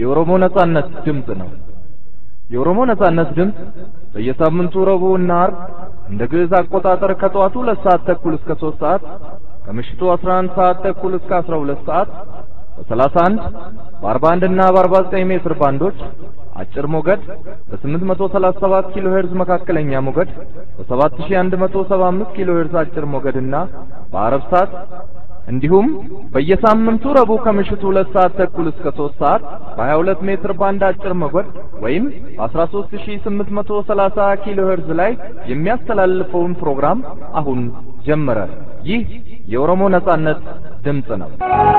የኦሮሞ ነጻነት ድምፅ ነው። የኦሮሞ ነጻነት ድምፅ በየሳምንቱ ረቡዕና ዓርብ እንደ ግዕዝ አቆጣጠር ከጠዋቱ ሁለት ሰዓት ተኩል እስከ ሶስት ሰዓት ከምሽቱ 11 ሰዓት ተኩል እስከ 12 ሰዓት በ31 በ41 እና በ49 ሜትር ባንዶች አጭር ሞገድ በ837 ኪሎ ሄርዝ መካከለኛ ሞገድ በ7175 ኪሎ ሄርዝ አጭር ሞገድና በአረብ ሰዓት እንዲሁም በየሳምንቱ ረቡዕ ከምሽቱ ሁለት ሰዓት ተኩል እስከ 3 ሰዓት በ22 ሜትር ባንድ አጭር ሞገድ ወይም በ13830 ኪሎ ሄርዝ ላይ የሚያስተላልፈውን ፕሮግራም አሁን ጀመረ። ይህ የኦሮሞ ነጻነት ድምፅ ነው።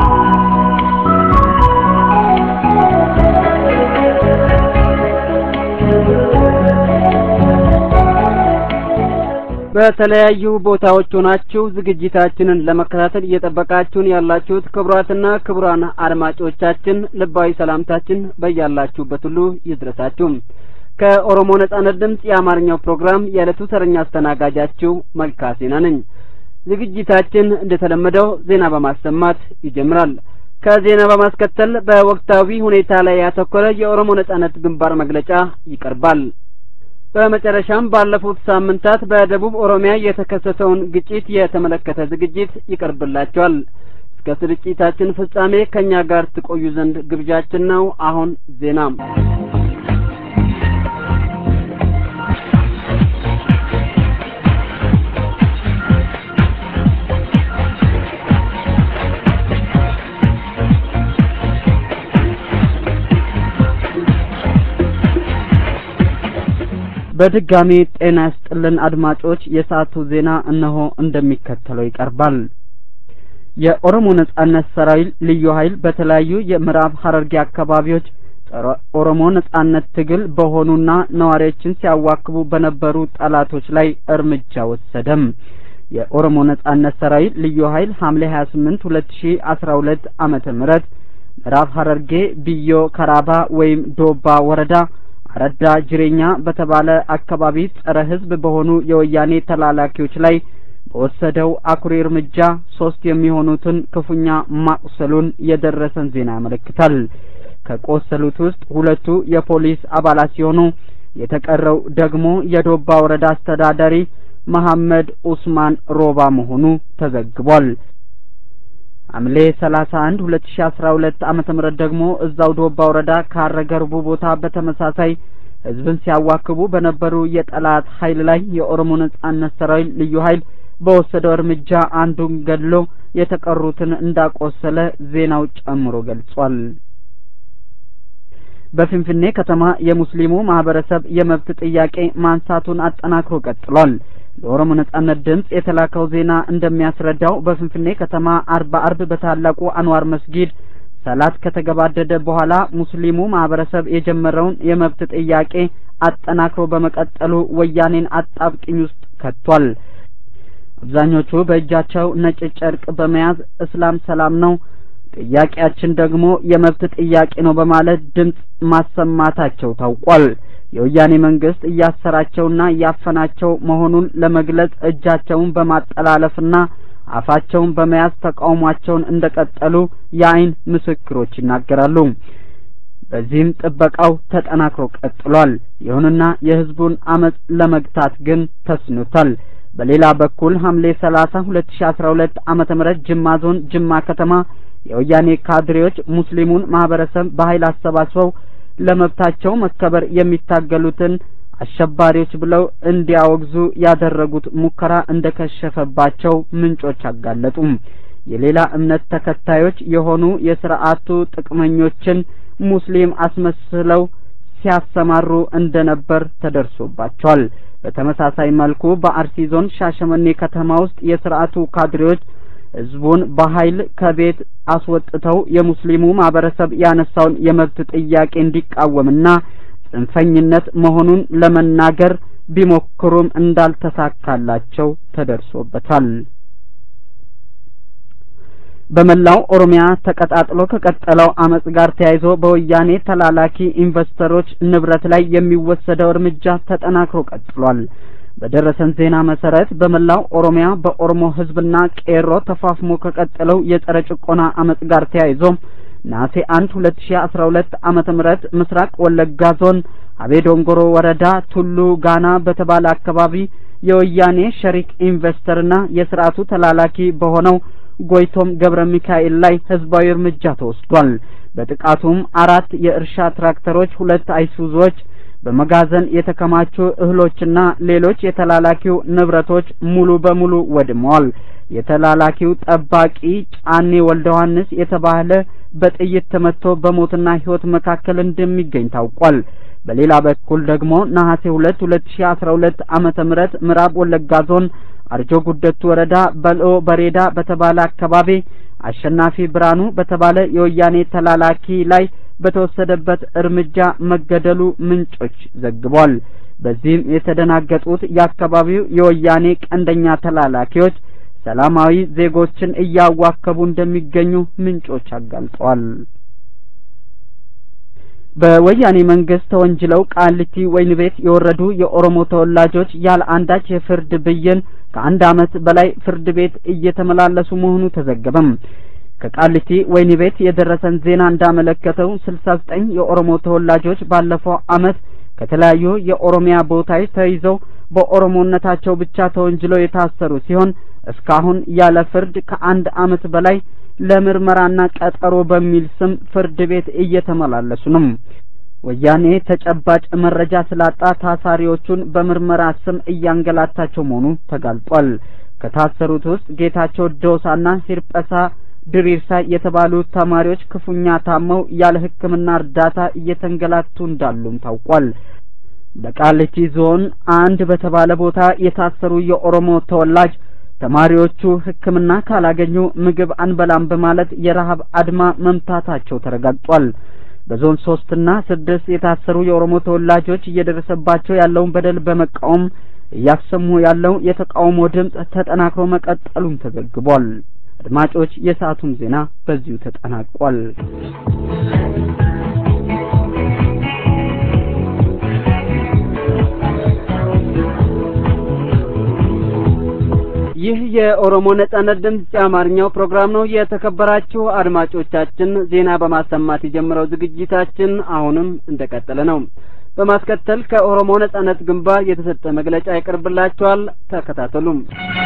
በተለያዩ ቦታዎች ሆናችሁ ዝግጅታችንን ለመከታተል እየጠበቃችሁን ያላችሁት ክቡራትና ክቡራን አድማጮቻችን ልባዊ ሰላምታችን በያላችሁበት ሁሉ ይድረሳችሁ። ከኦሮሞ ነጻነት ድምፅ የአማርኛው ፕሮግራም የዕለቱ ተረኛ አስተናጋጃችሁ መልካሴና ነኝ። ዝግጅታችን እንደተለመደው ዜና በማሰማት ይጀምራል። ከዜና በማስከተል በወቅታዊ ሁኔታ ላይ ያተኮረ የኦሮሞ ነጻነት ግንባር መግለጫ ይቀርባል። በመጨረሻም ባለፉት ሳምንታት በደቡብ ኦሮሚያ የተከሰተውን ግጭት የተመለከተ ዝግጅት ይቀርብላቸዋል። እስከ ስርጭታችን ፍጻሜ ከእኛ ጋር ትቆዩ ዘንድ ግብዣችን ነው። አሁን ዜና በድጋሚ ጤና ይስጥልን አድማጮች፣ የሰዓቱ ዜና እነሆ እንደሚከተለው ይቀርባል። የኦሮሞ ነጻነት ሰራዊት ልዩ ኃይል በተለያዩ የምዕራብ ሐረርጌ አካባቢዎች ጸረ ኦሮሞ ነጻነት ትግል በሆኑና ነዋሪዎችን ሲያዋክቡ በነበሩ ጠላቶች ላይ እርምጃ ወሰደም። የኦሮሞ ነጻነት ሰራዊት ልዩ ኃይል ሐምሌ ሀያ ስምንት ሁለት ሺ አስራ ሁለት ዓመተ ምህረት ምዕራብ ሐረርጌ ብዮ ከራባ ወይም ዶባ ወረዳ አረዳ ጅሬኛ በተባለ አካባቢ ጸረ ሕዝብ በሆኑ የወያኔ ተላላኪዎች ላይ በወሰደው አኩሪ እርምጃ ሶስት የሚሆኑትን ክፉኛ ማቁሰሉን የደረሰን ዜና ያመለክታል። ከቆሰሉት ውስጥ ሁለቱ የፖሊስ አባላት ሲሆኑ የተቀረው ደግሞ የዶባ ወረዳ አስተዳዳሪ መሐመድ ኡስማን ሮባ መሆኑ ተዘግቧል። ሐምሌ ሰላሳ አንድ ሁለት ሺ አስራ ሁለት ዓመተ ምህረት ደግሞ እዛው ዶባ ወረዳ ካረገርቡ ቦታ በተመሳሳይ ህዝብን ሲያዋክቡ በነበሩ የጠላት ኃይል ላይ የኦሮሞ ነጻነት ሰራዊት ልዩ ኃይል በወሰደው እርምጃ አንዱን ገድሎ የተቀሩትን እንዳቆሰለ ዜናው ጨምሮ ገልጿል። በፊንፊኔ ከተማ የሙስሊሙ ማህበረሰብ የመብት ጥያቄ ማንሳቱን አጠናክሮ ቀጥሏል። ለኦሮሞ ነጻነት ድምፅ የተላከው ዜና እንደሚያስረዳው በፍንፍኔ ከተማ አርባ አርብ በታላቁ አንዋር መስጊድ ሰላት ከተገባደደ በኋላ ሙስሊሙ ማህበረሰብ የጀመረውን የመብት ጥያቄ አጠናክሮ በመቀጠሉ ወያኔን አጣብቅኝ ውስጥ ከቷል። አብዛኞቹ በእጃቸው ነጭ ጨርቅ በመያዝ እስላም ሰላም ነው፣ ጥያቄያችን ደግሞ የመብት ጥያቄ ነው በማለት ድምፅ ማሰማታቸው ታውቋል። የወያኔ መንግስት እያሰራቸውና እያፈናቸው መሆኑን ለመግለጽ እጃቸውን በማጠላለፍና አፋቸውን በመያዝ ተቃውሟቸውን እንደቀጠሉ የአይን ምስክሮች ይናገራሉ። በዚህም ጥበቃው ተጠናክሮ ቀጥሏል። ይሁንና የህዝቡን አመጽ ለመግታት ግን ተስኖታል። በሌላ በኩል ሐምሌ ሰላሳ ሁለት ሺ አስራ ሁለት ዓመተ ምህረት ጅማ ዞን ጅማ ከተማ የወያኔ ካድሬዎች ሙስሊሙን ማህበረሰብ በኃይል አሰባስበው ለመብታቸው መከበር የሚታገሉትን አሸባሪዎች ብለው እንዲያወግዙ ያደረጉት ሙከራ እንደከሸፈባቸው ምንጮች አጋለጡ። የሌላ እምነት ተከታዮች የሆኑ የስርዓቱ ጥቅመኞችን ሙስሊም አስመስለው ሲያሰማሩ እንደነበር ተደርሶባቸዋል። በተመሳሳይ መልኩ በአርሲ ዞን ሻሸመኔ ከተማ ውስጥ የስርዓቱ ካድሬዎች ህዝቡን በኃይል ከቤት አስወጥተው የሙስሊሙ ማህበረሰብ ያነሳውን የመብት ጥያቄ እንዲቃወምና ጽንፈኝነት መሆኑን ለመናገር ቢሞክሩም እንዳልተሳካላቸው ተደርሶበታል። በመላው ኦሮሚያ ተቀጣጥሎ ከቀጠለው አመጽ ጋር ተያይዞ በወያኔ ተላላኪ ኢንቨስተሮች ንብረት ላይ የሚወሰደው እርምጃ ተጠናክሮ ቀጥሏል። በደረሰን ዜና መሰረት በመላው ኦሮሚያ በኦሮሞ ህዝብና ቄሮ ተፋፍሞ ከቀጠለው የጸረ ጭቆና አመጽ ጋር ተያይዞ ነሐሴ አንድ ሁለት ሺ አስራ ሁለት ዓመተ ምህረት ምስራቅ ወለጋ ዞን አቤ ዶንጎሮ ወረዳ ቱሉ ጋና በተባለ አካባቢ የወያኔ ሸሪክ ኢንቨስተርና የስርዓቱ ተላላኪ በሆነው ጎይቶም ገብረ ሚካኤል ላይ ህዝባዊ እርምጃ ተወስዷል። በጥቃቱም አራት የእርሻ ትራክተሮች፣ ሁለት አይሱዞች፣ በመጋዘን የተከማቹ እህሎችና ሌሎች የተላላኪው ንብረቶች ሙሉ በሙሉ ወድመዋል። የተላላኪው ጠባቂ ጫኔ ወልደ ዮሐንስ የተባለ በጥይት ተመትቶ በሞትና ህይወት መካከል እንደሚገኝ ታውቋል። በሌላ በኩል ደግሞ ነሐሴ ሁለት ሁለት ሺ አስራ ሁለት ዓመተ ምህረት ምዕራብ ወለጋ ዞን አርጆ ጉደቱ ወረዳ በልኦ በሬዳ በተባለ አካባቢ አሸናፊ ብርሃኑ በተባለ የወያኔ ተላላኪ ላይ በተወሰደበት እርምጃ መገደሉ ምንጮች ዘግቧል። በዚህም የተደናገጡት የአካባቢው የወያኔ ቀንደኛ ተላላኪዎች ሰላማዊ ዜጎችን እያዋከቡ እንደሚገኙ ምንጮች አጋልጠዋል። በወያኔ መንግስት ተወንጅለው ቃሊቲ ወህኒ ቤት የወረዱ የኦሮሞ ተወላጆች ያለ አንዳች የፍርድ ብይን ከአንድ ዓመት በላይ ፍርድ ቤት እየተመላለሱ መሆኑ ተዘገበም። ከቃሊቲ ወህኒ ቤት የደረሰን ዜና እንዳመለከተው ስልሳ ዘጠኝ የኦሮሞ ተወላጆች ባለፈው ዓመት ከተለያዩ የኦሮሚያ ቦታዎች ተይዘው በኦሮሞነታቸው ብቻ ተወንጅለው የታሰሩ ሲሆን እስካሁን ያለ ፍርድ ከአንድ ዓመት በላይ ለምርመራና ቀጠሮ በሚል ስም ፍርድ ቤት እየተመላለሱ ነው። ወያኔ ተጨባጭ መረጃ ስላጣ ታሳሪዎቹን በምርመራ ስም እያንገላታቸው መሆኑ ተጋልጧል። ከታሰሩት ውስጥ ጌታቸው ዶሳና ሂርጳሳ ድሪርሳ የተባሉ ተማሪዎች ክፉኛ ታመው ያለ ሕክምና እርዳታ እየተንገላቱ እንዳሉም ታውቋል። በቃሊቲ ዞን አንድ በተባለ ቦታ የታሰሩ የኦሮሞ ተወላጅ ተማሪዎቹ ሕክምና ካላገኙ ምግብ አንበላም በማለት የረሀብ አድማ መምታታቸው ተረጋግጧል። በዞን ሶስትና ስድስት የታሰሩ የኦሮሞ ተወላጆች እየደረሰባቸው ያለውን በደል በመቃወም እያሰሙ ያለው የተቃውሞ ድምፅ ተጠናክሮ መቀጠሉም ተዘግቧል። አድማጮች፣ የሰዓቱም ዜና በዚሁ ተጠናቋል። ይህ የኦሮሞ ነጻነት ድምጽ የአማርኛው ፕሮግራም ነው። የተከበራችሁ አድማጮቻችን ዜና በማሰማት የጀመረው ዝግጅታችን አሁንም እንደቀጠለ ነው። በማስከተል ከኦሮሞ ነጻነት ግንባር የተሰጠ መግለጫ ይቀርብላችኋል። ተከታተሉም።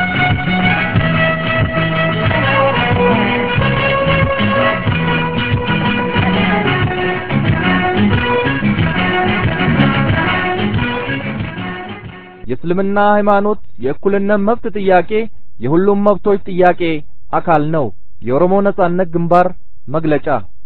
የእስልምና ሃይማኖት የእኩልነት መብት ጥያቄ የሁሉም መብቶች ጥያቄ አካል ነው። የኦሮሞ ነጻነት ግንባር መግለጫ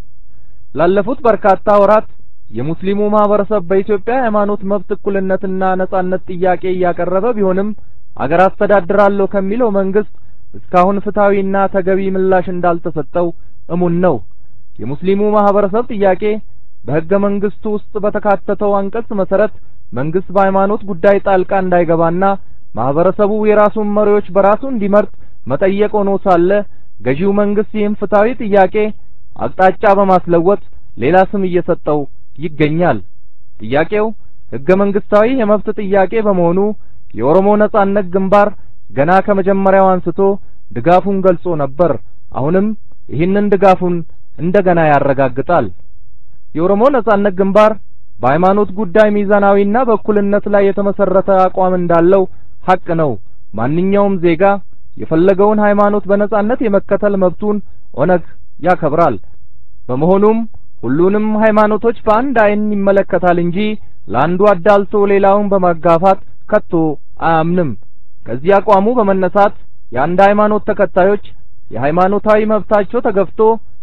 ላለፉት በርካታ ወራት የሙስሊሙ ማህበረሰብ በኢትዮጵያ ሃይማኖት መብት እኩልነትና ነጻነት ጥያቄ እያቀረበ ቢሆንም አገር አስተዳድራለሁ ከሚለው መንግስት እስካሁን ፍትሐዊና ተገቢ ምላሽ እንዳልተሰጠው እሙን ነው። የሙስሊሙ ማህበረሰብ ጥያቄ በህገ መንግስቱ ውስጥ በተካተተው አንቀጽ መሰረት መንግስት በሃይማኖት ጉዳይ ጣልቃ እንዳይገባና ማህበረሰቡ የራሱን መሪዎች በራሱ እንዲመርጥ መጠየቅ ሆኖ ሳለ ገዢው መንግስት ይህም ፍትሐዊ ጥያቄ አቅጣጫ በማስለወጥ ሌላ ስም እየሰጠው ይገኛል። ጥያቄው ህገ መንግስታዊ የመብት ጥያቄ በመሆኑ የኦሮሞ ነጻነት ግንባር ገና ከመጀመሪያው አንስቶ ድጋፉን ገልጾ ነበር። አሁንም ይህንን ድጋፉን እንደገና ያረጋግጣል። የኦሮሞ ነጻነት ግንባር በሃይማኖት ጉዳይ ሚዛናዊና በእኩልነት ላይ የተመሰረተ አቋም እንዳለው ሀቅ ነው። ማንኛውም ዜጋ የፈለገውን ሃይማኖት በነጻነት የመከተል መብቱን ኦነግ ያከብራል። በመሆኑም ሁሉንም ሃይማኖቶች በአንድ አይን ይመለከታል እንጂ ለአንዱ አዳልቶ ሌላውን በማጋፋት ከቶ አያምንም። ከዚህ አቋሙ በመነሳት የአንድ ሃይማኖት ተከታዮች የሃይማኖታዊ መብታቸው ተገፍቶ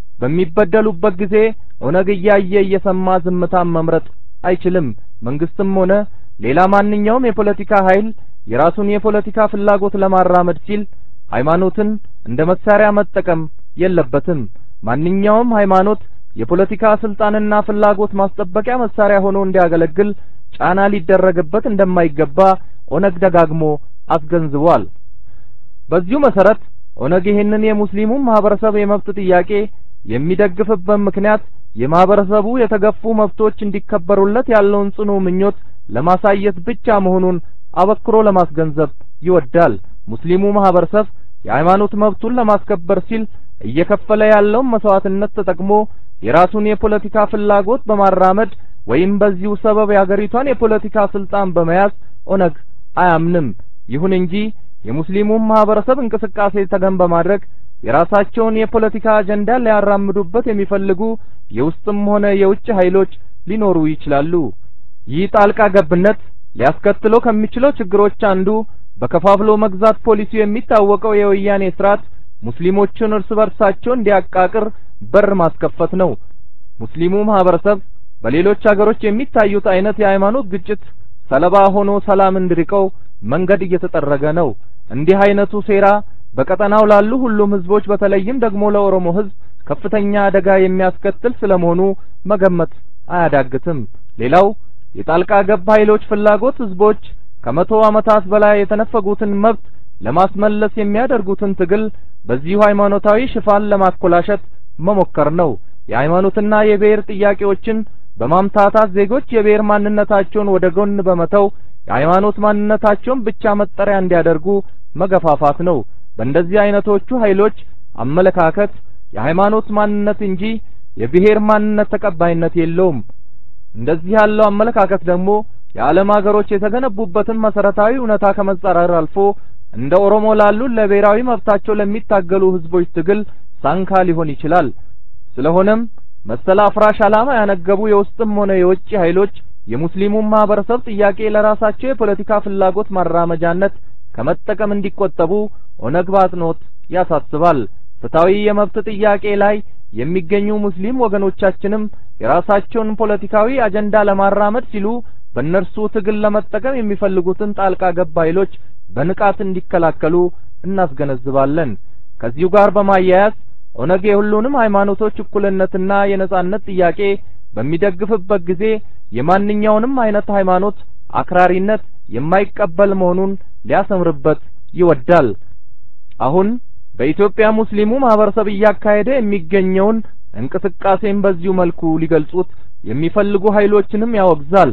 በሚበደሉበት ጊዜ ኦነግ እያየ እየሰማ ዝምታን መምረጥ አይችልም። መንግስትም ሆነ ሌላ ማንኛውም የፖለቲካ ኃይል የራሱን የፖለቲካ ፍላጎት ለማራመድ ሲል ሃይማኖትን እንደ መሳሪያ መጠቀም የለበትም። ማንኛውም ሃይማኖት የፖለቲካ ስልጣንና ፍላጎት ማስጠበቂያ መሳሪያ ሆኖ እንዲያገለግል ጫና ሊደረግበት እንደማይገባ ኦነግ ደጋግሞ አስገንዝቧል። በዚሁ መሰረት ኦነግ ይህንን የሙስሊሙን ማህበረሰብ የመብት ጥያቄ የሚደግፍበት ምክንያት የማህበረሰቡ የተገፉ መብቶች እንዲከበሩለት ያለውን ጽኑ ምኞት ለማሳየት ብቻ መሆኑን አበክሮ ለማስገንዘብ ይወዳል። ሙስሊሙ ማህበረሰብ የሃይማኖት መብቱን ለማስከበር ሲል እየከፈለ ያለውን መስዋዕትነት ተጠቅሞ የራሱን የፖለቲካ ፍላጎት በማራመድ ወይም በዚሁ ሰበብ የአገሪቷን የፖለቲካ ስልጣን በመያዝ ኦነግ አያምንም። ይሁን እንጂ የሙስሊሙን ማህበረሰብ እንቅስቃሴ ተገን በማድረግ የራሳቸውን የፖለቲካ አጀንዳ ሊያራምዱበት የሚፈልጉ የውስጥም ሆነ የውጭ ኃይሎች ሊኖሩ ይችላሉ። ይህ ጣልቃ ገብነት ሊያስከትለው ከሚችለው ችግሮች አንዱ በከፋፍሎ መግዛት ፖሊሲው የሚታወቀው የወያኔ ስርዓት ሙስሊሞችን እርስ በርሳቸው እንዲያቃቅር በር ማስከፈት ነው። ሙስሊሙ ማህበረሰብ በሌሎች አገሮች የሚታዩት አይነት የሃይማኖት ግጭት ሰለባ ሆኖ ሰላም እንዲርቀው መንገድ እየተጠረገ ነው። እንዲህ አይነቱ ሴራ በቀጠናው ላሉ ሁሉም ህዝቦች በተለይም ደግሞ ለኦሮሞ ህዝብ ከፍተኛ አደጋ የሚያስከትል ስለመሆኑ መገመት አያዳግትም። ሌላው የጣልቃ ገብ ኃይሎች ፍላጎት ህዝቦች ከመቶ ዓመታት በላይ የተነፈጉትን መብት ለማስመለስ የሚያደርጉትን ትግል በዚሁ ሃይማኖታዊ ሽፋን ለማኮላሸት መሞከር ነው። የሃይማኖትና የብሔር ጥያቄዎችን በማምታታት ዜጎች የብሔር ማንነታቸውን ወደ ጎን በመተው የሃይማኖት ማንነታቸውን ብቻ መጠሪያ እንዲያደርጉ መገፋፋት ነው። በእንደዚህ አይነቶቹ ኃይሎች አመለካከት የሃይማኖት ማንነት እንጂ የብሔር ማንነት ተቀባይነት የለውም። እንደዚህ ያለው አመለካከት ደግሞ የዓለም ሀገሮች የተገነቡበትን መሰረታዊ እውነታ ከመጻረር አልፎ እንደ ኦሮሞ ላሉ ለብሔራዊ መብታቸው ለሚታገሉ ህዝቦች ትግል ሳንካ ሊሆን ይችላል። ስለሆነም መሰል አፍራሽ ዓላማ ያነገቡ የውስጥም ሆነ የውጭ ኃይሎች የሙስሊሙን ማህበረሰብ ጥያቄ ለራሳቸው የፖለቲካ ፍላጎት ማራመጃነት ከመጠቀም እንዲቆጠቡ ኦነግ በአጽንኦት ያሳስባል። ፍትሐዊ የመብት ጥያቄ ላይ የሚገኙ ሙስሊም ወገኖቻችንም የራሳቸውን ፖለቲካዊ አጀንዳ ለማራመድ ሲሉ በእነርሱ ትግል ለመጠቀም የሚፈልጉትን ጣልቃ ገብ ኃይሎች በንቃት እንዲከላከሉ እናስገነዝባለን። ከዚሁ ጋር በማያያዝ ኦነግ የሁሉንም ሃይማኖቶች እኩልነትና የነጻነት ጥያቄ በሚደግፍበት ጊዜ የማንኛውንም አይነት ሃይማኖት አክራሪነት የማይቀበል መሆኑን ሊያሰምርበት ይወዳል። አሁን በኢትዮጵያ ሙስሊሙ ማህበረሰብ እያካሄደ የሚገኘውን እንቅስቃሴን በዚሁ መልኩ ሊገልጹት የሚፈልጉ ኃይሎችንም ያወግዛል።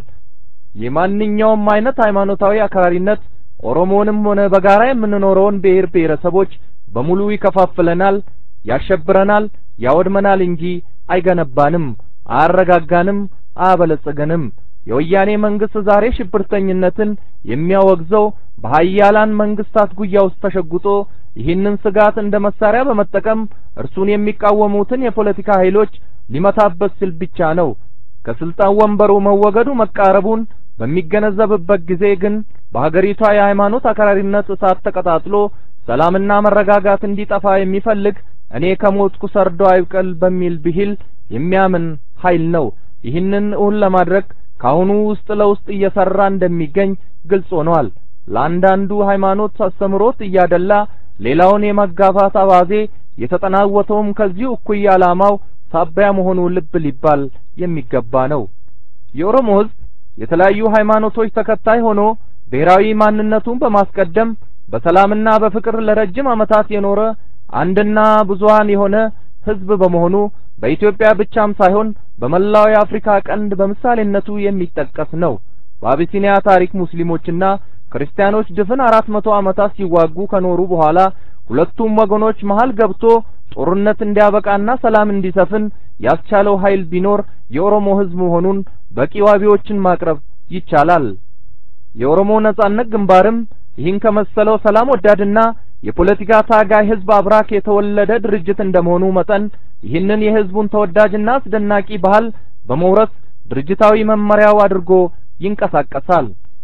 የማንኛውም አይነት ሃይማኖታዊ አክራሪነት ኦሮሞንም ሆነ በጋራ የምንኖረውን ብሔር ብሔረሰቦች በሙሉ ይከፋፍለናል፣ ያሸብረናል፣ ያወድመናል እንጂ አይገነባንም፣ አያረጋጋንም፣ አያበለጽገንም። የወያኔ መንግስት ዛሬ ሽብርተኝነትን የሚያወግዘው በሀያላን መንግስታት ጉያ ውስጥ ተሸጉጦ ይህንን ስጋት እንደ መሳሪያ በመጠቀም እርሱን የሚቃወሙትን የፖለቲካ ኃይሎች ሊመታበት ሲል ብቻ ነው። ከስልጣን ወንበሩ መወገዱ መቃረቡን በሚገነዘብበት ጊዜ ግን በሀገሪቷ የሃይማኖት አክራሪነት እሳት ተቀጣጥሎ ሰላምና መረጋጋት እንዲጠፋ የሚፈልግ እኔ ከሞትኩ ሰርዶ አይብቀል በሚል ብሂል የሚያምን ኃይል ነው። ይህንን እውን ለማድረግ ካሁኑ ውስጥ ለውስጥ እየሰራ እንደሚገኝ ግልጽ ሆኗል። ለአንዳንዱ ሃይማኖት አስተምሮት እያደላ ሌላውን የመጋፋት አባዜ የተጠናወተውም ከዚሁ እኩይ ዓላማው ሳቢያ መሆኑ ልብ ሊባል የሚገባ ነው። የኦሮሞ ሕዝብ የተለያዩ ሃይማኖቶች ተከታይ ሆኖ ብሔራዊ ማንነቱን በማስቀደም በሰላምና በፍቅር ለረጅም ዓመታት የኖረ አንድና ብዙሃን የሆነ ሕዝብ በመሆኑ በኢትዮጵያ ብቻም ሳይሆን በመላው የአፍሪካ ቀንድ በምሳሌነቱ የሚጠቀስ ነው። በአቢሲኒያ ታሪክ ሙስሊሞችና ክርስቲያኖች ድፍን አራት መቶ ዓመታት ሲዋጉ ከኖሩ በኋላ ሁለቱም ወገኖች መሃል ገብቶ ጦርነት እንዲያበቃና ሰላም እንዲሰፍን ያስቻለው ኃይል ቢኖር የኦሮሞ ሕዝብ መሆኑን በቂ ዋቢዎችን ማቅረብ ይቻላል። የኦሮሞ ነጻነት ግንባርም ይህን ከመሰለው ሰላም ወዳድና የፖለቲካ ታጋይ ሕዝብ አብራክ የተወለደ ድርጅት እንደመሆኑ መጠን ይህንን የሕዝቡን ተወዳጅና አስደናቂ ባህል በመውረስ ድርጅታዊ መመሪያው አድርጎ ይንቀሳቀሳል።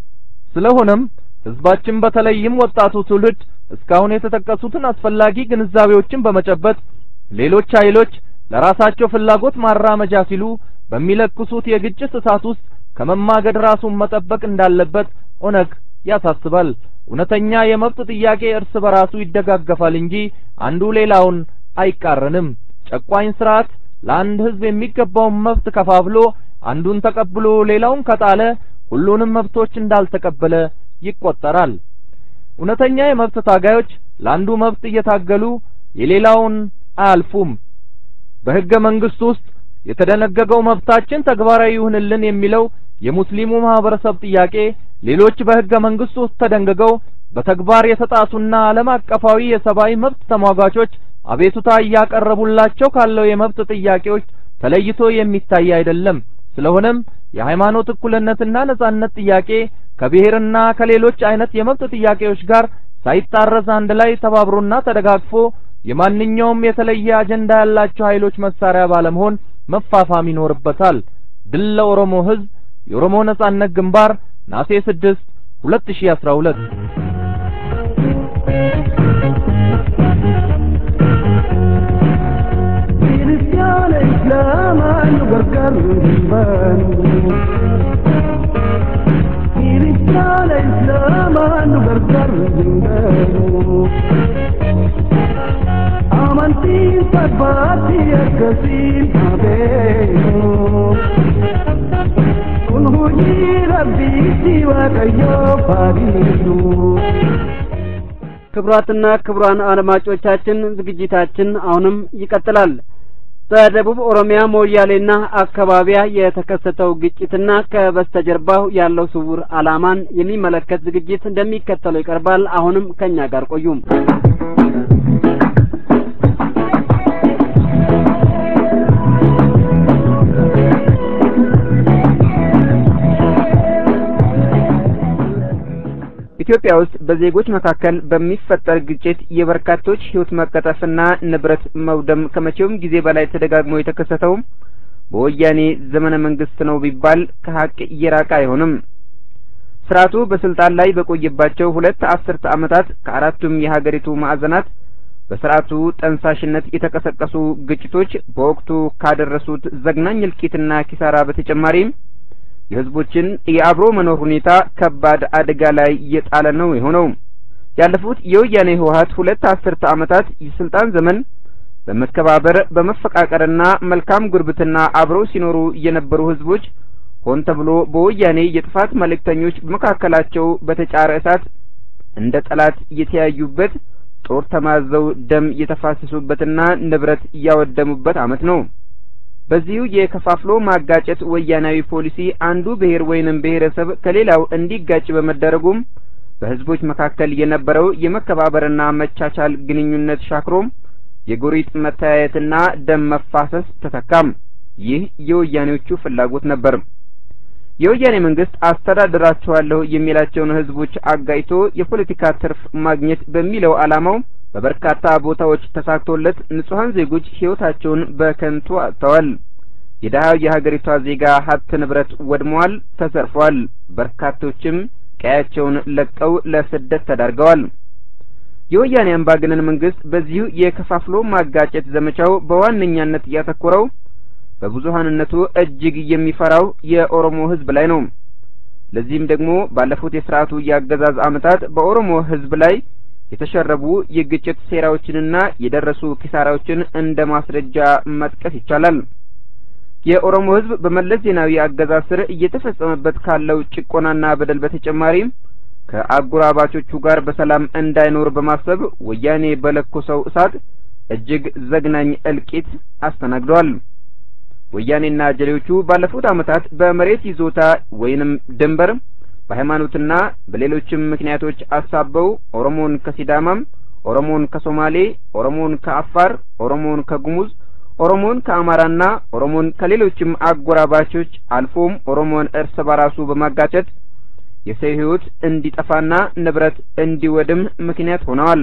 ስለሆነም ሕዝባችን በተለይም ወጣቱ ትውልድ እስካሁን የተጠቀሱትን አስፈላጊ ግንዛቤዎችን በመጨበጥ ሌሎች ኃይሎች ለራሳቸው ፍላጎት ማራመጃ ሲሉ በሚለክሱት የግጭት እሳት ውስጥ ከመማገድ ራሱን መጠበቅ እንዳለበት ኦነግ ያሳስባል። እውነተኛ የመብት ጥያቄ እርስ በራሱ ይደጋገፋል እንጂ አንዱ ሌላውን አይቃረንም። ጨቋኝ ስርዓት ለአንድ ሕዝብ የሚገባውን መብት ከፋፍሎ አንዱን ተቀብሎ ሌላውን ከጣለ ሁሉንም መብቶች እንዳልተቀበለ ይቆጠራል። እውነተኛ የመብት ታጋዮች ለአንዱ መብት እየታገሉ የሌላውን አያልፉም። በሕገ መንግስቱ ውስጥ የተደነገገው መብታችን ተግባራዊ ይሁንልን የሚለው የሙስሊሙ ማህበረሰብ ጥያቄ ሌሎች በሕገ መንግስቱ ውስጥ ተደንግገው በተግባር የተጣሱና ዓለም አቀፋዊ የሰብአዊ መብት ተሟጋቾች አቤቱታ እያቀረቡላቸው ካለው የመብት ጥያቄዎች ተለይቶ የሚታይ አይደለም። ስለሆነም የሃይማኖት እኩልነትና ነጻነት ጥያቄ ከብሔርና ከሌሎች አይነት የመብት ጥያቄዎች ጋር ሳይጣረስ አንድ ላይ ተባብሮና ተደጋግፎ የማንኛውም የተለየ አጀንዳ ያላቸው ኃይሎች መሳሪያ ባለመሆን መፋፋም ይኖርበታል። ድል ለኦሮሞ ሕዝብ! የኦሮሞ ነጻነት ግንባር ናሴ 6 2012 Cristiano Islam gargar himbanu Cristiano Islam gargar himbanu Amanti sabati akasin abenu Kun huji rabbi siwa kayo faridu ክቡራትና ክቡራን አድማጮቻችን ዝግጅታችን አሁንም ይቀጥላል። በደቡብ ኦሮሚያ ሞያሌና አካባቢያ የተከሰተው ግጭትና ከበስተጀርባው ያለው ስውር ዓላማን የሚመለከት ዝግጅት እንደሚከተለው ይቀርባል። አሁንም ከኛ ጋር ቆዩ። ኢትዮጵያ ውስጥ በዜጎች መካከል በሚፈጠር ግጭት የበርካቶች ሕይወት መቀጠፍና ንብረት መውደም ከመቼውም ጊዜ በላይ ተደጋግሞ የተከሰተው በወያኔ ዘመነ መንግስት ነው ቢባል ከሀቅ እየራቀ አይሆንም። ስርዓቱ በስልጣን ላይ በቆየባቸው ሁለት አስርተ ዓመታት ከአራቱም የሀገሪቱ ማዕዘናት በስርዓቱ ጠንሳሽነት የተቀሰቀሱ ግጭቶች በወቅቱ ካደረሱት ዘግናኝ እልቂትና ኪሳራ በተጨማሪም የህዝቦችን የአብሮ መኖር ሁኔታ ከባድ አደጋ ላይ እየጣለ ነው የሆነው። ያለፉት የወያኔ ህወሀት ሁለት አስርተ ዓመታት የስልጣን ዘመን በመከባበር በመፈቃቀርና መልካም ጉርብትና አብረው ሲኖሩ የነበሩ ህዝቦች ሆን ተብሎ በወያኔ የጥፋት መልእክተኞች በመካከላቸው በተጫረ እሳት እንደ ጠላት የተያዩበት ጦር ተማዘው ደም የተፋሰሱበትና ንብረት እያወደሙበት ዓመት ነው። በዚሁ የከፋፍሎ ማጋጨት ወያናዊ ፖሊሲ አንዱ ብሔር ወይንም ብሔረሰብ ከሌላው እንዲጋጭ በመደረጉም በህዝቦች መካከል የነበረው የመከባበርና መቻቻል ግንኙነት ሻክሮም የጎሪጥ መተያየትና ደም መፋሰስ ተተካም። ይህ የወያኔዎቹ ፍላጎት ነበር። የወያኔ መንግስት አስተዳድራቸዋለሁ የሚላቸውን ህዝቦች አጋጭቶ የፖለቲካ ትርፍ ማግኘት በሚለው ዓላማው በበርካታ ቦታዎች ተሳክቶለት ንጹሐን ዜጎች ህይወታቸውን በከንቱ አጥተዋል። የደሃው የሀገሪቷ ዜጋ ሀብት ንብረት ወድሟል፣ ተዘርፏል። በርካቶችም ቀያቸውን ለቀው ለስደት ተዳርገዋል። የወያኔ አምባገነን መንግስት በዚሁ የከፋፍሎ ማጋጨት ዘመቻው በዋነኛነት ያተኮረው በብዙሀንነቱ እጅግ የሚፈራው የኦሮሞ ህዝብ ላይ ነው። ለዚህም ደግሞ ባለፉት የስርዓቱ የአገዛዝ ዓመታት በኦሮሞ ህዝብ ላይ የተሸረቡ የግጭት ሴራዎችንና የደረሱ ኪሳራዎችን እንደ ማስረጃ መጥቀስ ይቻላል። የኦሮሞ ህዝብ በመለስ ዜናዊ አገዛዝ ስር እየተፈጸመበት ካለው ጭቆናና በደል በተጨማሪ ከአጎራባቾቹ ጋር በሰላም እንዳይኖር በማሰብ ወያኔ በለኮሰው እሳት እጅግ ዘግናኝ እልቂት አስተናግደዋል። ወያኔና ጀሌዎቹ ባለፉት ዓመታት በመሬት ይዞታ ወይንም ድንበር በሃይማኖትና በሌሎችም ምክንያቶች አሳበው ኦሮሞን ከሲዳማም፣ ኦሮሞን ከሶማሌ፣ ኦሮሞን ከአፋር፣ ኦሮሞን ከጉሙዝ፣ ኦሮሞን ከአማራና ኦሮሞን ከሌሎችም አጎራባቾች አልፎም ኦሮሞን እርስ በራሱ በማጋጨት የሰው ህይወት እንዲጠፋና ንብረት እንዲወድም ምክንያት ሆነዋል።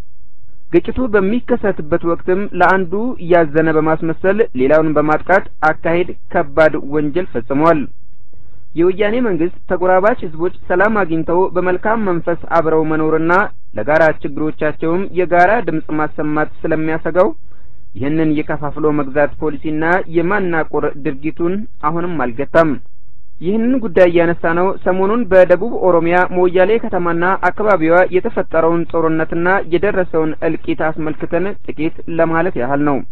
ግጭቱ በሚከሰትበት ወቅትም ለአንዱ እያዘነ በማስመሰል ሌላውን በማጥቃት አካሄድ ከባድ ወንጀል ፈጽመዋል። የወያኔ መንግስት ተጎራባች ህዝቦች ሰላም አግኝተው በመልካም መንፈስ አብረው መኖርና ለጋራ ችግሮቻቸውም የጋራ ድምጽ ማሰማት ስለሚያሰጋው ይህንን የከፋፍሎ መግዛት ፖሊሲና የማናቆር ድርጊቱን አሁንም አልገታም። ይህንን ጉዳይ እያነሳ ነው ሰሞኑን በደቡብ ኦሮሚያ ሞያሌ ከተማና አካባቢዋ የተፈጠረውን ጦርነትና የደረሰውን እልቂት አስመልክተን ጥቂት ለማለት ያህል ነው።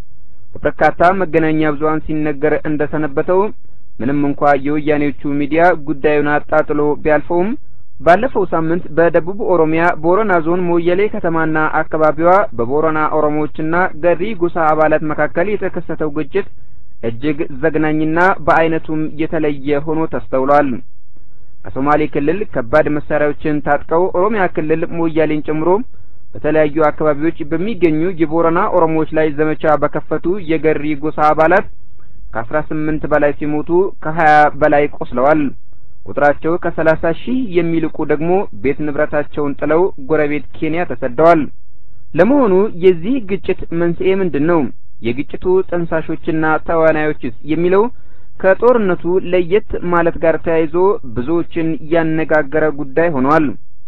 በበርካታ መገናኛ ብዙኃን ሲነገር እንደሰነበተው ምንም እንኳ የወያኔዎቹ ሚዲያ ጉዳዩን አጣጥሎ ቢያልፈውም ባለፈው ሳምንት በደቡብ ኦሮሚያ ቦረና ዞን ሞየሌ ከተማና አካባቢዋ በቦረና ኦሮሞዎችና ገሪ ጎሳ አባላት መካከል የተከሰተው ግጭት እጅግ ዘግናኝና በአይነቱም የተለየ ሆኖ ተስተውሏል። ከሶማሌ ክልል ከባድ መሳሪያዎችን ታጥቀው ኦሮሚያ ክልል ሞያሌን ጨምሮ በተለያዩ አካባቢዎች በሚገኙ የቦረና ኦሮሞዎች ላይ ዘመቻ በከፈቱ የገሪ ጎሳ አባላት ከአስራ ስምንት በላይ ሲሞቱ ከሀያ በላይ ቆስለዋል። ቁጥራቸው ከሰላሳ ሺህ የሚልቁ ደግሞ ቤት ንብረታቸውን ጥለው ጎረቤት ኬንያ ተሰደዋል። ለመሆኑ የዚህ ግጭት መንስኤ ምንድን ነው? የግጭቱ ጠንሳሾችና ተዋናዮችስ የሚለው ከጦርነቱ ለየት ማለት ጋር ተያይዞ ብዙዎችን ያነጋገረ ጉዳይ ሆኗል።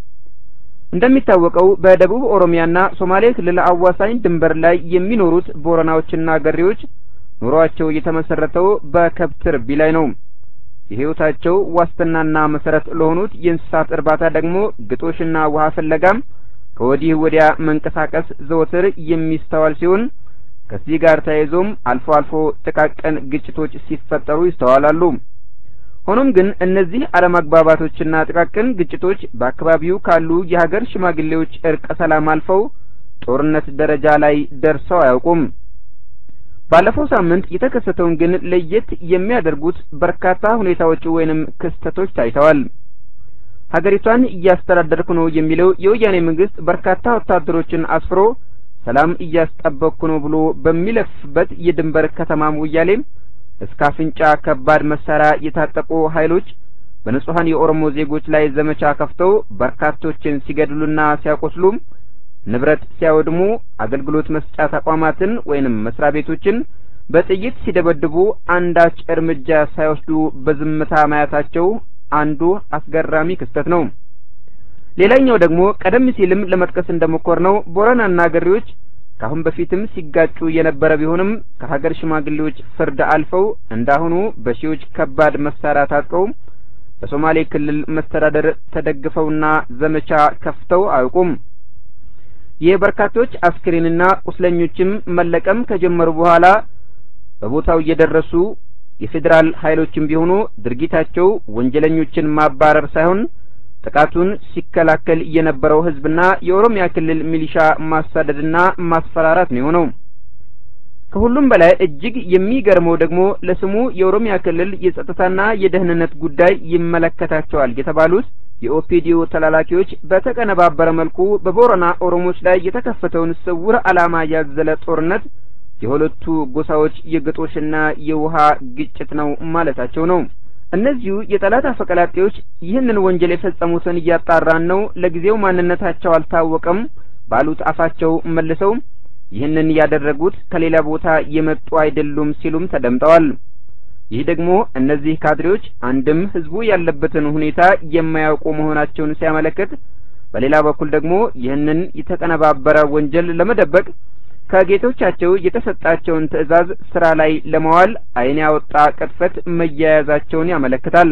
እንደሚታወቀው በደቡብ ኦሮሚያና ሶማሌ ክልል አዋሳኝ ድንበር ላይ የሚኖሩት ቦረናዎችና ገሬዎች ኑሯቸው የተመሰረተው በከብት ርቢ ላይ ነው። የሕይወታቸው ዋስትናና መሰረት ለሆኑት የእንስሳት እርባታ ደግሞ ግጦሽና ውሃ ፍለጋም ከወዲህ ወዲያ መንቀሳቀስ ዘወትር የሚስተዋል ሲሆን ከዚህ ጋር ተያይዞም አልፎ አልፎ ጥቃቅን ግጭቶች ሲፈጠሩ ይስተዋላሉ። ሆኖም ግን እነዚህ አለመግባባቶችና ጥቃቅን ግጭቶች በአካባቢው ካሉ የሀገር ሽማግሌዎች እርቀ ሰላም አልፈው ጦርነት ደረጃ ላይ ደርሰው አያውቁም። ባለፈው ሳምንት የተከሰተውን ግን ለየት የሚያደርጉት በርካታ ሁኔታዎች ወይንም ክስተቶች ታይተዋል። ሀገሪቷን እያስተዳደርኩ ነው የሚለው የወያኔ መንግስት በርካታ ወታደሮችን አስፍሮ ሰላም እያስጠበቅኩ ነው ብሎ በሚለፍበት የድንበር ከተማ ሞያሌ እስከ አፍንጫ ከባድ መሳሪያ የታጠቁ ኃይሎች በንጹሐን የኦሮሞ ዜጎች ላይ ዘመቻ ከፍተው በርካቶችን ሲገድሉና ሲያቆስሉ ንብረት ሲያወድሙ አገልግሎት መስጫ ተቋማትን ወይንም መስሪያ ቤቶችን በጥይት ሲደበድቡ አንዳች እርምጃ ሳይወስዱ በዝምታ ማየታቸው አንዱ አስገራሚ ክስተት ነው። ሌላኛው ደግሞ ቀደም ሲልም ለመጥቀስ እንደሞከርነው ቦረናና ገሬዎች ከአሁን በፊትም ሲጋጩ የነበረ ቢሆንም ከሀገር ሽማግሌዎች ፍርድ አልፈው እንዳሁኑ በሺዎች ከባድ መሳሪያ ታጥቀው በሶማሌ ክልል መስተዳደር ተደግፈውና ዘመቻ ከፍተው አያውቁም። የበርካቶች አስክሬንና ቁስለኞችም መለቀም ከጀመሩ በኋላ በቦታው እየደረሱ የፌዴራል ኃይሎችም ቢሆኑ ድርጊታቸው ወንጀለኞችን ማባረር ሳይሆን ጥቃቱን ሲከላከል የነበረው ህዝብና የኦሮሚያ ክልል ሚሊሻ ማሳደድና ማስፈራራት ነው የሆነው። ከሁሉም በላይ እጅግ የሚገርመው ደግሞ ለስሙ የኦሮሚያ ክልል የጸጥታና የደህንነት ጉዳይ ይመለከታቸዋል የተባሉት የኦፒዲዮ ተላላኪዎች በተቀነባበረ መልኩ በቦረና ኦሮሞዎች ላይ የተከፈተውን ስውር ዓላማ ያዘለ ጦርነት የሁለቱ ጎሳዎች የግጦሽና የውሃ ግጭት ነው ማለታቸው ነው። እነዚሁ የጠላት አፈቀላጤዎች ይህንን ወንጀል የፈጸሙትን እያጣራን ነው፣ ለጊዜው ማንነታቸው አልታወቀም ባሉት አፋቸው መልሰው ይህንን ያደረጉት ከሌላ ቦታ የመጡ አይደሉም ሲሉም ተደምጠዋል። ይህ ደግሞ እነዚህ ካድሬዎች አንድም ህዝቡ ያለበትን ሁኔታ የማያውቁ መሆናቸውን ሲያመለክት፣ በሌላ በኩል ደግሞ ይህንን የተቀነባበረ ወንጀል ለመደበቅ ከጌቶቻቸው የተሰጣቸውን ትዕዛዝ ስራ ላይ ለማዋል ዓይን ያወጣ ቅጥፈት መያያዛቸውን ያመለክታል።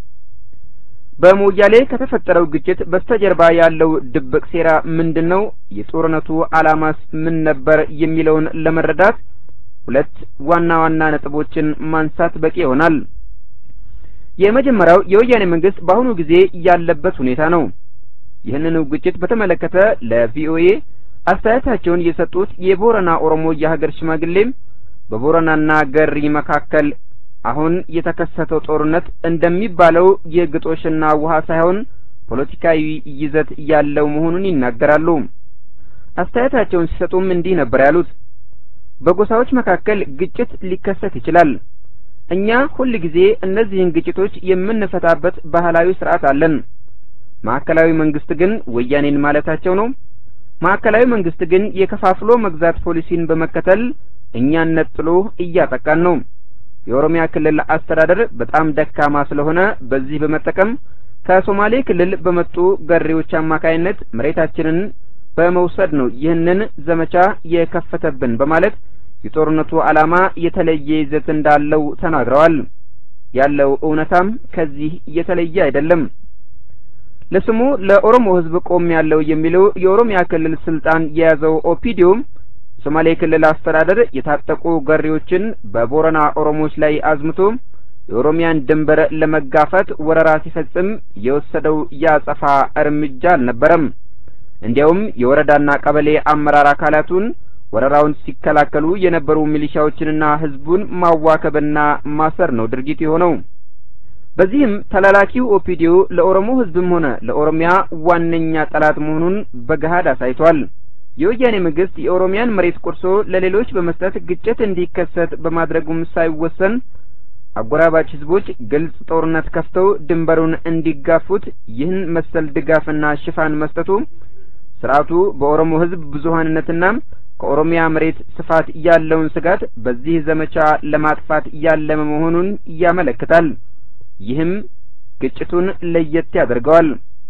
በሞያሌ ከተፈጠረው ግጭት በስተጀርባ ያለው ድብቅ ሴራ ምንድን ነው? የጦርነቱ ዓላማስ ምን ነበር? የሚለውን ለመረዳት ሁለት ዋና ዋና ነጥቦችን ማንሳት በቂ ይሆናል። የመጀመሪያው የወያኔ መንግስት በአሁኑ ጊዜ ያለበት ሁኔታ ነው። ይህንኑ ግጭት በተመለከተ ለቪኦኤ አስተያየታቸውን የሰጡት የቦረና ኦሮሞ የሀገር ሽማግሌም በቦረናና ገሪ መካከል አሁን የተከሰተው ጦርነት እንደሚባለው የግጦሽና ውሃ ሳይሆን ፖለቲካዊ ይዘት ያለው መሆኑን ይናገራሉ። አስተያየታቸውን ሲሰጡም እንዲህ ነበር ያሉት። በጎሳዎች መካከል ግጭት ሊከሰት ይችላል። እኛ ሁል ጊዜ እነዚህን ግጭቶች የምንፈታበት ባህላዊ ስርዓት አለን። ማዕከላዊ መንግስት ግን ወያኔን ማለታቸው ነው። ማዕከላዊ መንግስት ግን የከፋፍሎ መግዛት ፖሊሲን በመከተል እኛን ነጥሎ እያጠቃን ነው። የኦሮሚያ ክልል አስተዳደር በጣም ደካማ ስለሆነ በዚህ በመጠቀም ከሶማሌ ክልል በመጡ ገሬዎች አማካይነት መሬታችንን በመውሰድ ነው ይህንን ዘመቻ የከፈተብን በማለት የጦርነቱ ዓላማ የተለየ ይዘት እንዳለው ተናግረዋል። ያለው እውነታም ከዚህ የተለየ አይደለም። ለስሙ ለኦሮሞ ሕዝብ ቆም ያለው የሚለው የኦሮሚያ ክልል ስልጣን የያዘው ኦፒዲዮም ሶማሌ ክልል አስተዳደር የታጠቁ ገሪዎችን በቦረና ኦሮሞዎች ላይ አዝምቶ የኦሮሚያን ድንበር ለመጋፈት ወረራ ሲፈጽም የወሰደው ያጸፋ እርምጃ አልነበረም። እንዲያውም የወረዳና ቀበሌ አመራር አካላቱን ወረራውን ሲከላከሉ የነበሩ ሚሊሻዎችንና ህዝቡን ማዋከብና ማሰር ነው ድርጊት የሆነው። በዚህም ተላላኪው ኦፒዲዮ ለኦሮሞ ህዝብም ሆነ ለኦሮሚያ ዋነኛ ጠላት መሆኑን በገሃድ አሳይቷል። የወያኔ መንግስት የኦሮሚያን መሬት ቆርሶ ለሌሎች በመስጠት ግጭት እንዲከሰት በማድረጉም ሳይወሰን አጎራባች ህዝቦች ግልጽ ጦርነት ከፍተው ድንበሩን እንዲጋፉት ይህን መሰል ድጋፍና ሽፋን መስጠቱ ስርዓቱ በኦሮሞ ህዝብ ብዙሀንነትና ከኦሮሚያ መሬት ስፋት ያለውን ስጋት በዚህ ዘመቻ ለማጥፋት ያለመ መሆኑን ያመለክታል። ይህም ግጭቱን ለየት ያደርገዋል።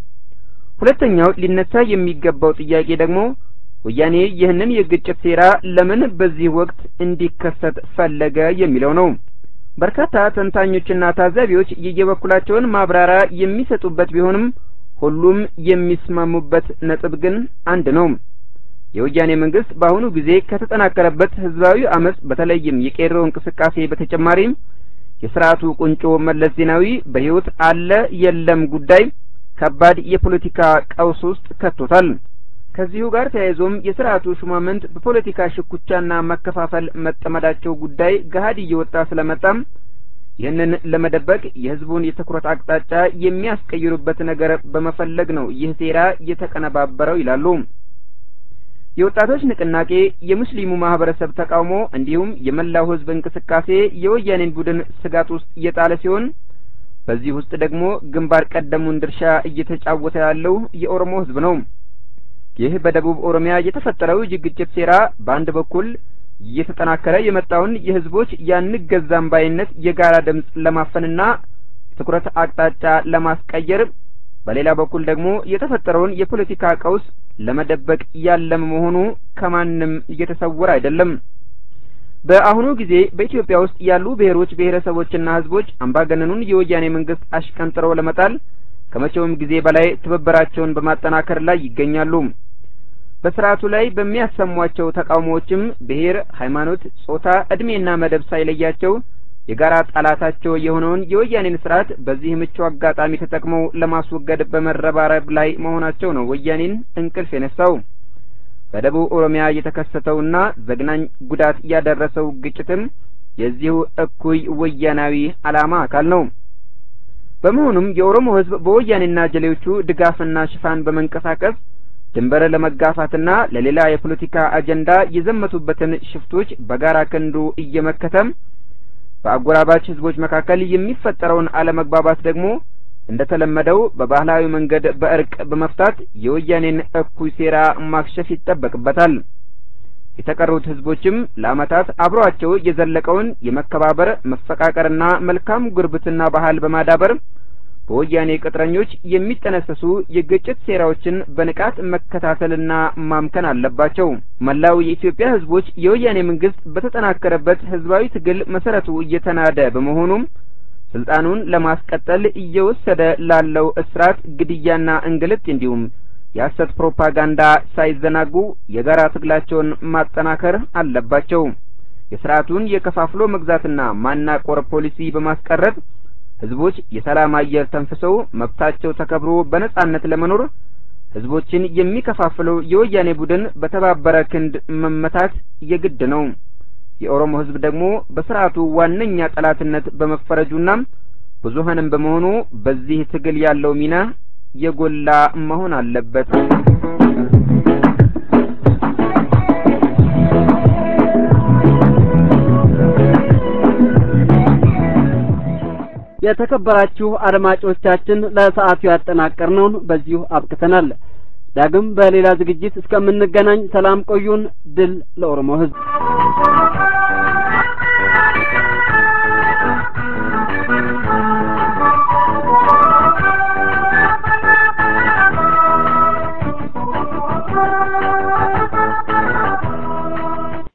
ሁለተኛው ሊነሳ የሚገባው ጥያቄ ደግሞ ወያኔ ይህንን የግጭት ሴራ ለምን በዚህ ወቅት እንዲከሰት ፈለገ የሚለው ነው። በርካታ ተንታኞችና ታዛቢዎች የየበኩላቸውን ማብራሪያ የሚሰጡበት ቢሆንም ሁሉም የሚስማሙበት ነጥብ ግን አንድ ነው። የወያኔ መንግስት በአሁኑ ጊዜ ከተጠናከረበት ህዝባዊ አመጽ በተለይም የቄሮ እንቅስቃሴ በተጨማሪም የስርዓቱ ቁንጮ መለስ ዜናዊ በህይወት አለ የለም ጉዳይ ከባድ የፖለቲካ ቀውስ ውስጥ ከቶታል። ከዚሁ ጋር ተያይዞም የስርዓቱ ሹማምንት በፖለቲካ ሽኩቻና መከፋፈል መጠመዳቸው ጉዳይ ገሀድ እየወጣ ስለመጣም ይህንን ለመደበቅ የህዝቡን የትኩረት አቅጣጫ የሚያስቀይሩበት ነገር በመፈለግ ነው ይህ ሴራ የተቀነባበረው ይላሉ። የወጣቶች ንቅናቄ፣ የሙስሊሙ ማህበረሰብ ተቃውሞ እንዲሁም የመላው ህዝብ እንቅስቃሴ የወያኔን ቡድን ስጋት ውስጥ እየጣለ ሲሆን በዚህ ውስጥ ደግሞ ግንባር ቀደሙን ድርሻ እየተጫወተ ያለው የኦሮሞ ህዝብ ነው። ይህ በደቡብ ኦሮሚያ የተፈጠረው የግጭት ሴራ በአንድ በኩል እየተጠናከረ የመጣውን የህዝቦች ያንገዛም ባይነት የጋራ ድምፅ ለማፈንና የትኩረት አቅጣጫ ለማስቀየር፣ በሌላ በኩል ደግሞ የተፈጠረውን የፖለቲካ ቀውስ ለመደበቅ ያለመ መሆኑ ከማንም እየተሰወረ አይደለም። በአሁኑ ጊዜ በኢትዮጵያ ውስጥ ያሉ ብሔሮች ብሔረሰቦችና ህዝቦች አምባገነኑን የወያኔ መንግስት አሽቀንጥረው ለመጣል ከመቼውም ጊዜ በላይ ትብብራቸውን በማጠናከር ላይ ይገኛሉ። በስርዓቱ ላይ በሚያሰሟቸው ተቃውሞዎችም ብሔር፣ ሃይማኖት፣ ጾታ፣ እድሜና መደብ ሳይለያቸው የጋራ ጠላታቸው የሆነውን የወያኔን ስርዓት በዚህ ምቹ አጋጣሚ ተጠቅመው ለማስወገድ በመረባረብ ላይ መሆናቸው ነው ወያኔን እንቅልፍ የነሳው። በደቡብ ኦሮሚያ የተከሰተውና ዘግናኝ ጉዳት ያደረሰው ግጭትም የዚሁ እኩይ ወያናዊ ዓላማ አካል ነው። በመሆኑም የኦሮሞ ህዝብ በወያኔና ጀሌዎቹ ድጋፍና ሽፋን በመንቀሳቀስ ድንበር ለመጋፋትና ለሌላ የፖለቲካ አጀንዳ የዘመቱበትን ሽፍቶች በጋራ ክንዱ እየመከተም በአጎራባች ህዝቦች መካከል የሚፈጠረውን አለመግባባት ደግሞ እንደተለመደው በባህላዊ መንገድ በእርቅ በመፍታት የወያኔን እኩይ ሴራ ማክሸፍ ይጠበቅበታል። የተቀሩት ህዝቦችም ለአመታት አብሯቸው የዘለቀውን የመከባበር መፈቃቀርና መልካም ጉርብትና ባህል በማዳበር በወያኔ ቅጥረኞች የሚጠነሰሱ የግጭት ሴራዎችን በንቃት መከታተልና ማምከን አለባቸው። መላው የኢትዮጵያ ህዝቦች የወያኔ መንግስት በተጠናከረበት ህዝባዊ ትግል መሰረቱ እየተናደ በመሆኑም ስልጣኑን ለማስቀጠል እየወሰደ ላለው እስራት፣ ግድያና እንግልት እንዲሁም የሐሰት ፕሮፓጋንዳ ሳይዘናጉ የጋራ ትግላቸውን ማጠናከር አለባቸው። የስርዓቱን የከፋፍሎ መግዛትና ማናቆር ፖሊሲ በማስቀረት ህዝቦች የሰላም አየር ተንፍሰው መብታቸው ተከብሮ በነጻነት ለመኖር ህዝቦችን የሚከፋፍለው የወያኔ ቡድን በተባበረ ክንድ መመታት የግድ ነው። የኦሮሞ ህዝብ ደግሞ በስርዓቱ ዋነኛ ጠላትነት በመፈረጁና ብዙሀንም በመሆኑ በዚህ ትግል ያለው ሚና የጎላ መሆን አለበት። የተከበራችሁ አድማጮቻችን ለሰዓቱ ያጠናቀርነውን በዚሁ አብቅተናል። ዳግም በሌላ ዝግጅት እስከምንገናኝ ሰላም ቆዩን። ድል ለኦሮሞ ህዝብ።